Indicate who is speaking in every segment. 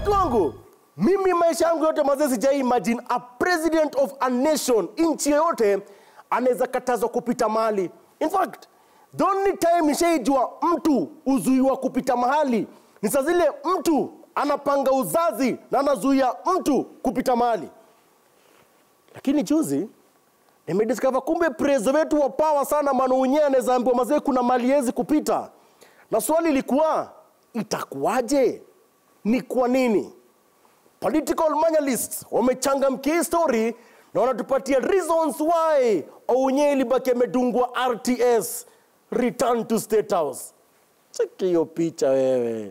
Speaker 1: watu wangu mimi maisha yangu yote mazee sijai imagine a president of a nation nchi yoyote anaweza katazwa kupita mahali in fact the only time nishaijua mtu uzuiwa kupita mahali ni saa zile mtu anapanga uzazi na anazuia mtu kupita mahali lakini juzi nimediscover kumbe prezo wetu wa power sana mano unyewe anaweza ambiwa mazee kuna mali hezi kupita na swali ilikuwa itakuwaje ni kwa nini political manualists wamechangamkia hii story na wanatupatia reasons why Ounye ilibaki amedungwa RTS return to state house. Cheki hiyo picha wewe.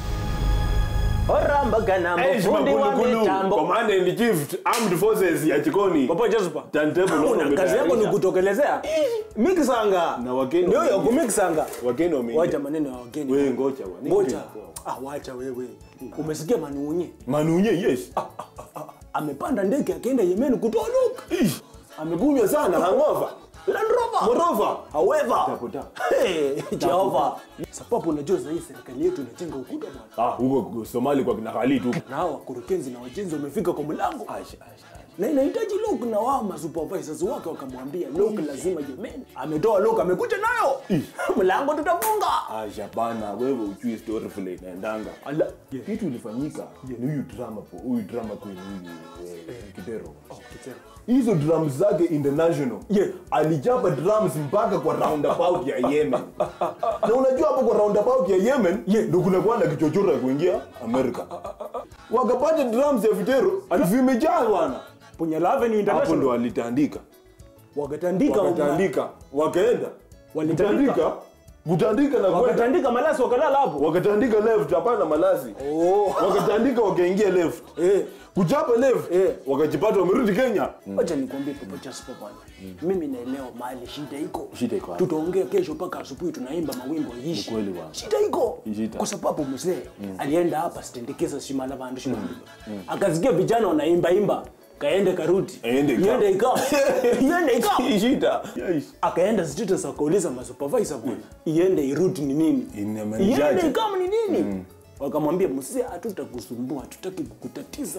Speaker 2: orambagana
Speaker 3: Eish,
Speaker 2: mfundi wa
Speaker 3: Magulugulu,
Speaker 2: mitambo
Speaker 3: Command and Chief Armed Forces ya Chikoni.
Speaker 2: Papa Joseph.
Speaker 3: Turntable
Speaker 2: Una
Speaker 3: wametayarisha.
Speaker 2: kazi yako ni kutokelezea mixanga
Speaker 3: Na wageni
Speaker 2: ndio hiyo
Speaker 3: wameingia.
Speaker 2: kumixanga
Speaker 3: Wageni wameingia.
Speaker 2: wacha maneno ya wageni
Speaker 3: Wewe ngoja bwana.
Speaker 2: ngoja ah wacha wewe umesikia manuunye
Speaker 3: Manunye, yes.
Speaker 2: amepanda ndege akaenda Yemen kutoa look
Speaker 3: Ish, amekunywa sana hangover.
Speaker 2: Land Rover
Speaker 3: Morova.
Speaker 2: however
Speaker 3: Taputa.
Speaker 2: hey Jehova sababu unajua sasa hii serikali yetu inajenga ukuta bwana
Speaker 3: Ah, huko Somali kwa kina Khalid huko.
Speaker 2: na hao wakurugenzi na wajenzi wamefika kwa mlango na inahitaji lock na wao masupervisors wake wakamwambia lock lazima Yemen ametoa lock amekuja nayo mlango tutafunga
Speaker 3: Aisha bana, wewe ujui story vile inaendanga.
Speaker 2: Ala.
Speaker 3: Kitu ilifanyika ni huyu drama po, huyu drama queen huyu eh, Kidero. Hizo drums zake international.
Speaker 2: Yeah.
Speaker 3: Alichapa drums mpaka kwa roundabout ya Yemen. na unajua hapo kwa roundabout ya Yemen
Speaker 2: Yeah.
Speaker 3: ndio kuna kwa na kichochoro ya kuingia Amerika. Wakapata drums ya Vitero vimejaa bwana.
Speaker 2: Punyala Avenue
Speaker 3: Hapo
Speaker 2: International
Speaker 3: ndo alitandika.
Speaker 2: wakatandika
Speaker 3: Wakatandika, wakaenda.
Speaker 2: Walitandika?
Speaker 3: Kutandika, kutandika na kwenda.
Speaker 2: wakatandika malasi wakalala hapo
Speaker 3: wakatandika left hapana malazi
Speaker 2: Oh.
Speaker 3: wakatandika wakaingia left
Speaker 2: eh
Speaker 3: kuchapa left
Speaker 2: Eh.
Speaker 3: wakajipata wamerudi kenya
Speaker 2: Wacha nikwambie Papa Jasper bwana. Mimi naelewa mahali shida iko.
Speaker 3: Shida iko wapi?
Speaker 2: Tutaongea kesho mpaka asubuhi tunaimba mawimbo yishi.
Speaker 3: Ni kweli bwana.
Speaker 2: Shida iko.
Speaker 3: Shida.
Speaker 2: Kwa sababu mzee alienda hapa sitendekeza shimala vandu shimala. Akasikia vijana wanaimba imba. Kaende karudi.
Speaker 3: Aende ikawa.
Speaker 2: Iende ikawa. Iende ikawa.
Speaker 3: shida yes.
Speaker 2: Akaenda status akauliza masupervisor bwana. Iende irudi ni nini?
Speaker 3: Inamaanishaje?
Speaker 2: Iende ikawa ni nini? Wakamwambia mzee hatutakusumbua, hatutaki kukutatiza.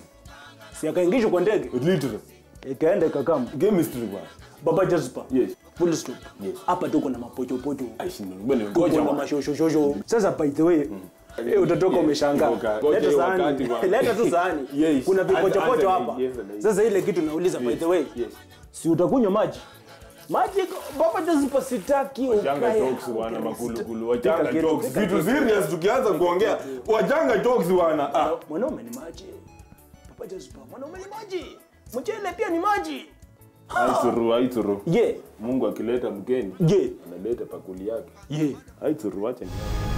Speaker 2: Si akaingishwa kwa ndege.
Speaker 3: literally
Speaker 2: Ikaenda ikakama.
Speaker 3: chemistry bwana
Speaker 2: Baba Jasper.
Speaker 3: Yes.
Speaker 2: Full stop.
Speaker 3: Yes.
Speaker 2: Hapa tuko na mapochopocho.
Speaker 3: Aishi ni mbele
Speaker 2: Tuko
Speaker 3: ngoja
Speaker 2: na
Speaker 3: bwana.
Speaker 2: mashoshosho. Sasa by the way, eh, utatoka
Speaker 3: Yes.
Speaker 2: umeshangaa.
Speaker 3: Ngoja- ngoja
Speaker 2: Leta
Speaker 3: hiyo
Speaker 2: sahani.
Speaker 3: wakati bwana.
Speaker 2: Leta tu sahani.
Speaker 3: Yes.
Speaker 2: Kuna vipochopocho
Speaker 3: Answer-
Speaker 2: hapa.
Speaker 3: answer- yes, yes.
Speaker 2: Sasa ile kitu nauliza by the way.
Speaker 3: Yes.
Speaker 2: Si utakunywa maji? Maji Baba Jasper sitaki
Speaker 3: wachanga
Speaker 2: ukae.
Speaker 3: jokes bwana
Speaker 2: Okay,
Speaker 3: makulukulu
Speaker 2: Pika
Speaker 3: wachanga
Speaker 2: kitu,
Speaker 3: jokes
Speaker 2: pika
Speaker 3: vitu
Speaker 2: kitu.
Speaker 3: serious tukianza kuongea wachanga jokes bwana ah
Speaker 2: Mwanaume ni maji. Baba Jasper, mwanaume ni maji. Mchele pia ni maji.
Speaker 3: aituru aituru
Speaker 2: Ye.
Speaker 3: Mungu akileta mgeni
Speaker 2: Ye.
Speaker 3: analeta pakuli yake
Speaker 2: Ye.
Speaker 3: aituru wacha ni